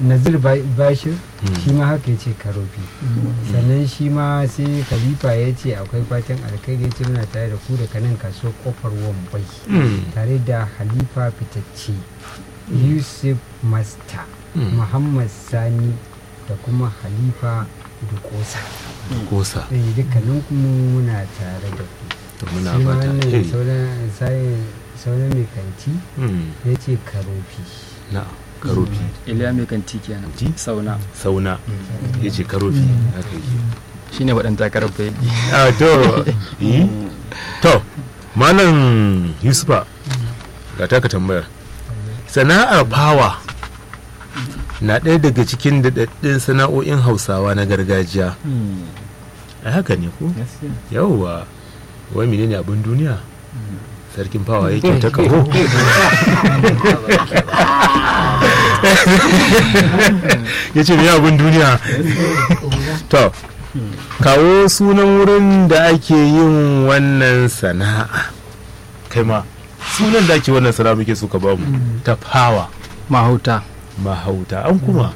nazir Ba- bashir shi ma haka ya ce karofi sannan shi ma sai khalifa ya ce akwai fatan alkhairi ya ce muna tare da ku da kanan kaso kofar wambai tare da halifa fitacce yusuf masta muhammad sani da kuma halifa dukosa kosa eh dukkanin kuma muna tare da ku to muna shi ma fata wannan eh, sauran sai- sauran mai kanti mm, ya ce karofi na karofi iliya mai kanti kenan Ji? sauna sauna ya ce karofi haka yake shine waɗanda takarar bai a to yi to malam yusufa ga taka tambayar sana'ar fawa na ɗaya daga cikin daɗaɗɗun sana'o'in hausawa na gargajiya a haka ne ko yauwa wai menene abin duniya sarkin fawa yake ta kaho ya ce me abin duniya to kawo sunan wurin da ake yin wannan sana'a kai ma sunan da ake wannan sana'a muke so ka ba mu ta fawa mahauta mahauta an kuma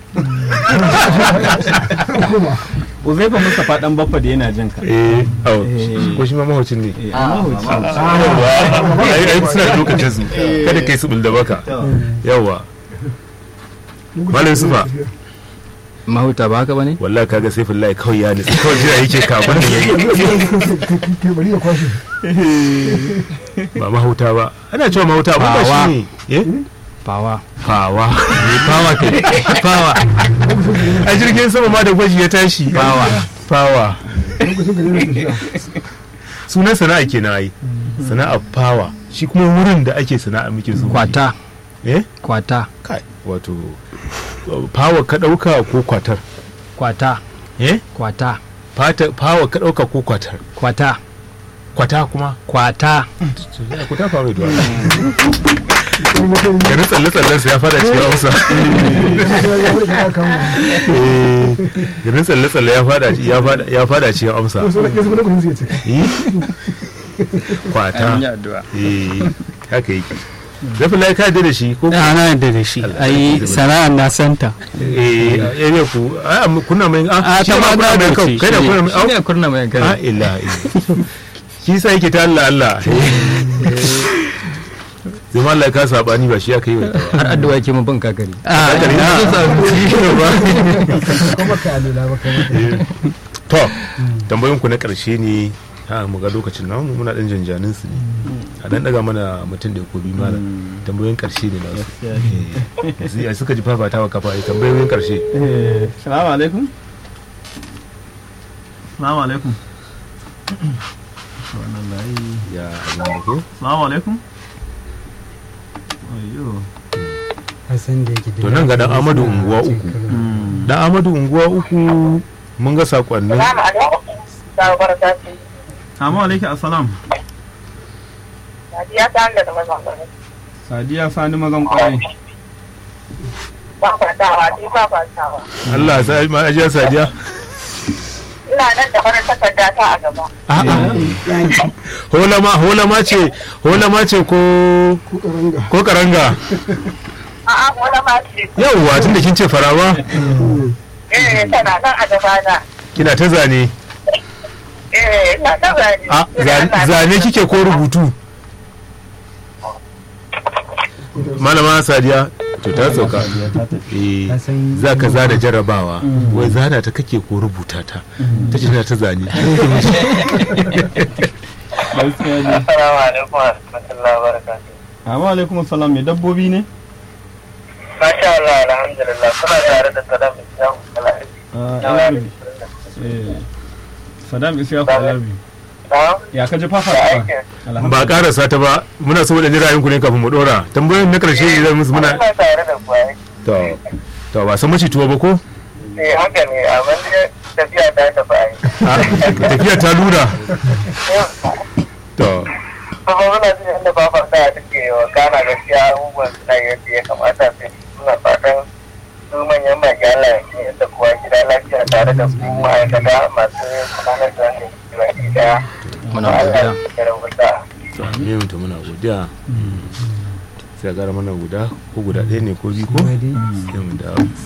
Uzaifa Mustapha dan baffa da yana jin ka. eh au Eh. ko shi ma mahaucin ne Eh, amma hoci. yawa ai ai suna da lokacin su kada kai su bulda baka yawa malam sufa mahauta ba haka ba ne wallahi kaga sai fillahi kawai ya nutsu kawai jira yake kafin da yayi bari ya kwashe ba mahauta ba ana cewa mahauta ba ba Fawa. shi ne eh fawa fawa ne fawa kai fawa a jirgin sama ma da gwaji ya tashi fawa fawa lokacin da yana tafiya sunan sana'a kenan ai sana'a fawa shi kuma wurin da ake sana'a muke so kwata eh kwata kai wato fawa ka dauka ko kwatar kwata eh kwata fata fawa ka dauka ko kwatar kwata kwata kuma kwata kwata fawa da yanzu tsalle tsallen sa ya fada cikin hausa eh yanzu tsalle tsalle ya fada ya fada ya fada cikin amsa Eh? kwata an yi addu'a eh haka yake zafi lai ka yarda da shi ko da ana yadda da shi ai sana'ar na santa eh area ku a amma kuna mai A, shi ta ma ma kuna mai gado kau ce, kai da shi kuna mai shi au ne kurna mai a gari illa shi sa yake ta Allah Allah zama Allah ka sabani ba shi aka yi wa har addu'a yake mun ban kakari a kuma ka alula ba kai to tambayoyin ku na karshe ne ha mu ga lokacin namu muna dan janjanin su ne a dan daga mana mutum da ko bi malam tambayoyin karshe ne na su ya suka ji fafatawa kafa ai tambayoyin karshe Eh, Salamu alaikum. Salamu alaikum. Wannan layi. ya Allah ko Salamu alaikum. Ayyo. Hassan da yake To nan ga dan Amadu unguwa uku. dan Amadu unguwa uku mun ga sakonnin Salamu alaikum. Sabuwar tafi. Salamu alaikum assalam. Sadiya ta hanga da mazan gari. Sadiya Sani mazan kwarai. Ba kwatawa, ni ba kwatawa. Allah sa ma ajiya sadiya Ina nan da farin takarda ta a gaba. holama holama ce holama ce ko ko karanga A'a, wani ma ce. yawwa tunda kin ce farawa Eh, tana nan a gaba na. kina ta zane Eh, ina ta zane. a za- zane kike ko rubutu malama sadiya to ta sauka eh za ka zana jarabawa wai zana ta kake ko rubuta ta ta ce tana ta zane Gaskiya ne. Assalamu alaikum wa rahmatullahi wa barakatuh. Salamu alaikum assalam mai dabbobi ne? Masha Allah, alhamdulillah. Kuna tare da Saddam Islam Kalari. Ah, Alabi. Eh, Saddam Isiyaku Alabi. Na? Ya ka ji Da fafatawa? aikin. ba karasa ta ba muna so da ra'ayin ku ne kafin mu dora tambayoyin na karshe ne zan musu muna Ina tare da kuwa. to to ba san mace tuwo ba ko Eh, haka ne, amma dai tafiya ta tafi ai. A, tafiya ta lura to kuma muna jin yadda babar da take wa kana gaskiya abubuwan suna yadda ya kamata sai suna fatan su manyan baki Allah ya ce yadda kowa gida lafiya tare da su ma'aikata masu gudanar da wannan baki daya. Muna Allah godiya. ya rubuta. to amin to muna godiya sai a gara mana guda ko guda ɗaya ne ko biyu ko Kuma dai sai mu dawo